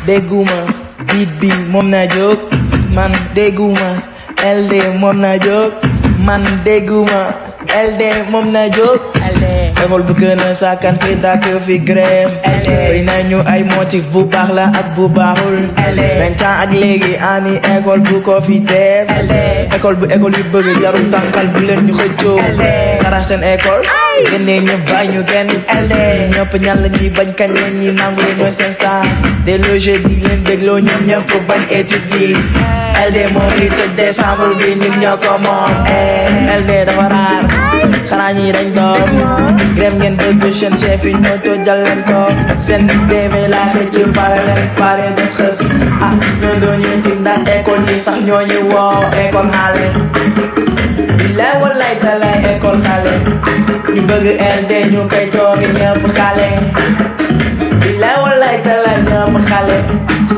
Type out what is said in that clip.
dégguma biit bi moom na jóg man dégguma LD moom na jóg man dégguma LD moom na jóg école bu gën a sàkkan fi dàkk fi grève bëri nañu ay motif bu baax la ak bu baaxul vingt ans ak léegi ani école bu ko fi def école bu école yu bëgg jarul tànkal bu leen ñu xëccoo sarax seen école génnee ñu bàyyi ñu genn ñëpp ñan la ñuy bañ kañ leen ñi nangu leen ñooy seen star des logés di leen dégloo ñoom ñëpp bañ étude yi LD moo ngi tëj décembre bi ñun ñoo ko moom LD dafa raar xanaa ñi dañ doon grève ngeen bëgg seen chef yi ñoo tojal leen ko seen DV laa xëcc pare leen pare def xës ah ñoo doon ñu ti ndax école yi sax ñoo ñu woo école xaale billaay wallaay talaay école xaale ñu bëgg LD ñu koy toogi ñëpp xaale billaay wallaay talaay ñëpp xaale